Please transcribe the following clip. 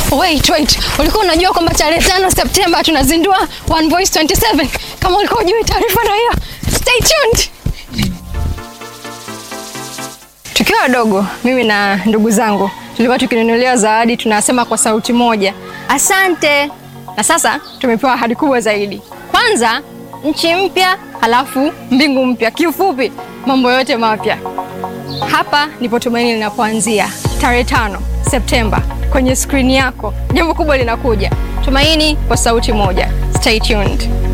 Wait, wait. Ulikuwa unajua kwamba tarehe tano Septemba tunazindua One Voice 27? Kama ulikuwa hujui taarifa na hiyo, stay tuned. Tukiwa wadogo, mimi na ndugu zangu tulikuwa tukinunuliwa zawadi, tunasema kwa sauti moja, asante. Na sasa tumepewa ahadi kubwa zaidi. Kwanza nchi mpya, halafu mbingu mpya. Kiufupi, mambo yote mapya. Hapa ndipo tumaini linapoanzia, tarehe tano Septemba. Kwenye skrini yako jambo kubwa linakuja. Tumaini kwa sauti moja. Stay tuned.